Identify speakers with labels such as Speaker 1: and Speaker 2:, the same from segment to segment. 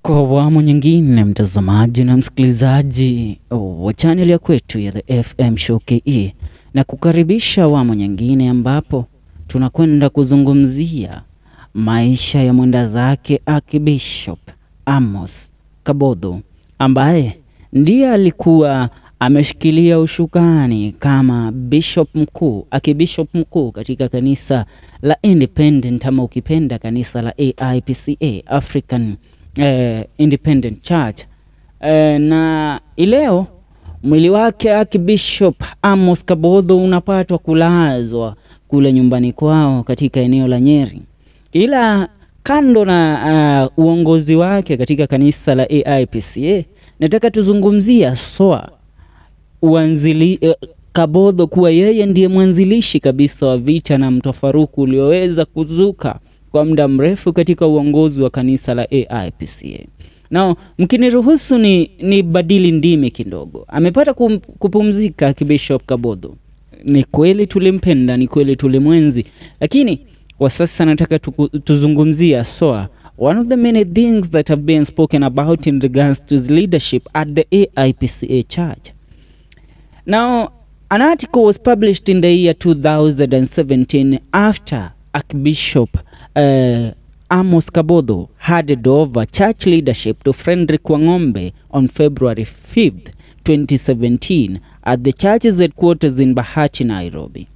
Speaker 1: Kwa awamu nyingine, mtazamaji na msikilizaji wa chaneli ya kwetu ya The FM Show KE, na kukaribisha awamu nyingine ambapo tunakwenda kuzungumzia maisha ya mwenda zake Archbishop Amos Kabodho ambaye ndiye alikuwa ameshikilia ushukani kama bishop mkuu, akibishop mkuu katika kanisa la Independent ama ukipenda kanisa la AIPCA African eh, Independent Church eh, na ileo mwili wake Archbishop Amos Kabodho unapatwa kulazwa kule nyumbani kwao katika eneo la Nyeri, ila kando na uh, uongozi wake katika kanisa la AIPCA, nataka tuzungumzia SOA uanzili uh, Kabodho kuwa yeye ndiye mwanzilishi kabisa wa vita na mtafaruku ulioweza kuzuka kwa muda mrefu katika uongozi wa kanisa la AIPCA. Nao mkiniruhusu ni, ni badili ndimi kidogo. Amepata kum, kupumzika Archbishop Kabodho. Ni kweli tulimpenda, ni kweli tulimwenzi, lakini kwa sasa nataka tuku, tuzungumzia SOA one of the many things that have been spoken about in regards to his leadership at the AIPCA church. Now, an article was published in the year 2017 after Archbishop uh, Amos Kabodho handed over church leadership to Frederick Wangombe on February 5th, 2017 at the church's headquarters in Bahati, Nairobi.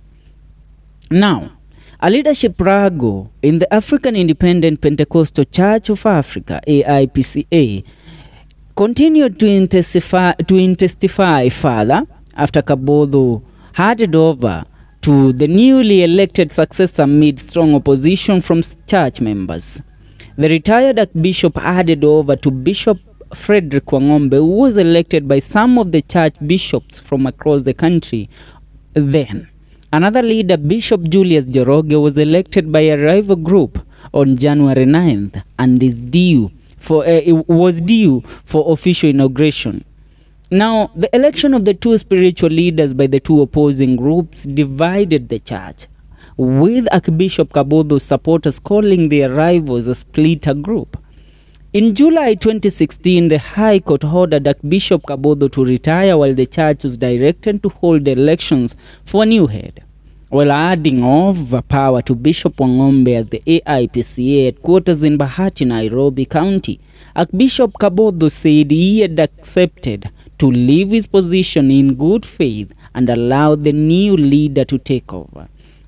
Speaker 1: Now, a leadership rago in the African Independent Pentecostal Church of Africa, AIPCA, continued to intensify, to intensify further after Kabodho handed over to the newly elected successor amid strong opposition from church members. The retired Archbishop handed over to Bishop Frederick Wangombe, who was elected by some of the church bishops from across the country then. Another leader, Bishop Julius Joroge, was elected by a rival group on January 9th and is due for uh, it was due for official inauguration. Now, the election of the two spiritual leaders by the two opposing groups divided the church, with Archbishop Kabodho's supporters calling their rivals a splitter group. In July 2016, the High Court ordered Archbishop Kabodho to retire while the church was directed to hold elections for a new head. While adding over power to Bishop Wangombe at the AIPCA headquarters in Bahati, Nairobi County, Archbishop Kabodho said he had accepted to leave his position in good faith and allow the new leader to take over.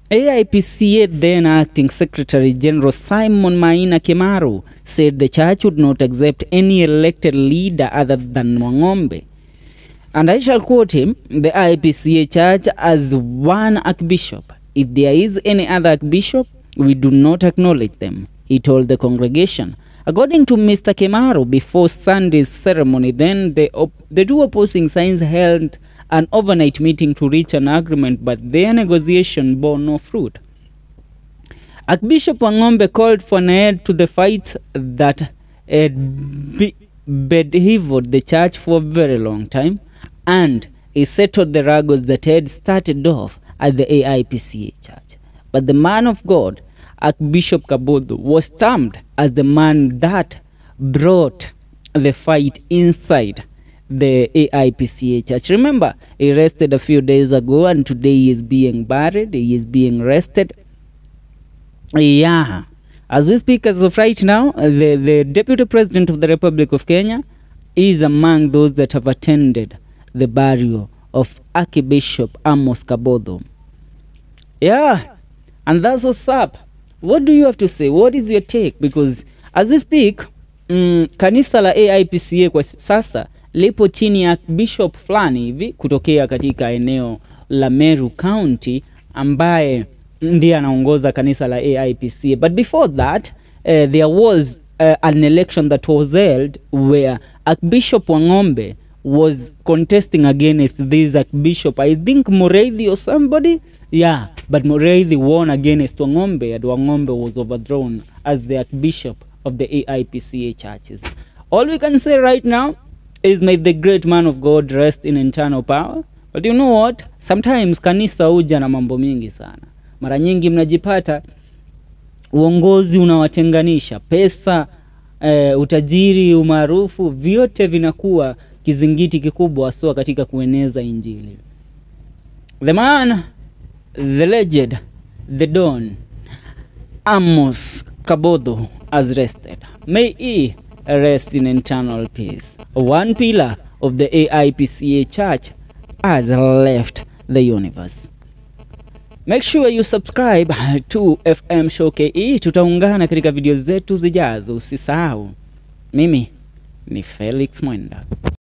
Speaker 1: AIPCA then acting Secretary General Simon Maina Kimaru said the church would not accept any elected leader other than Wangombe. And I shall quote him the IPCA church as one archbishop. If there is any other archbishop, we do not acknowledge them, he told the congregation. According to Mr. Kemaru, before Sunday's ceremony, then the, op- the two opposing sides held an overnight meeting to reach an agreement, but their negotiation bore no fruit. Archbishop Wangombe called for an end to the fight that had be- bedeviled the church for a very long time, and he settled the ruggles that had started off at the AIPCA church. But the man of God, Archbishop Kabodho, was termed as the man that brought the fight inside the AIPCA church. Remember, he rested a few days ago, and today he is being buried, he is being rested. Yeah. As we speak as of right now, the, the Deputy President of the Republic of Kenya is among those that have attended the burial of Archbishop Amos Kabodho. Yeah, and that's what's up. What do you have to say? What is your take? Because as we speak, mm, kanisa la AIPCA kwa sasa lipo chini ya bishop fulani hivi kutokea katika eneo la Meru County ambaye ndiye anaongoza kanisa la AIPCA. But before that, uh, there was uh, an election that was held where Archbishop Wangombe was contesting against this Archbishop, I think Mureithi or somebody. Yeah, but Mureithi won against Wangombe and Wangombe was overthrown as the Archbishop of the AIPCA churches. All we can say right now is may the great man of God rest in eternal power. But you know what? Sometimes kanisa huja na mambo mingi sana. Mara nyingi mnajipata uongozi unawatenganisha, pesa eh, utajiri, umaarufu, vyote vinakuwa kizingiti kikubwa haswa katika kueneza Injili. The man, the legend, the don, Amos Kabodho has rested. May he rest in eternal peace. One pillar of the AIPCA church has left the universe. Make sure you subscribe to FM Show KE. Tutaungana katika video zetu zijazo, usisahau. Mimi ni Felix Mwenda.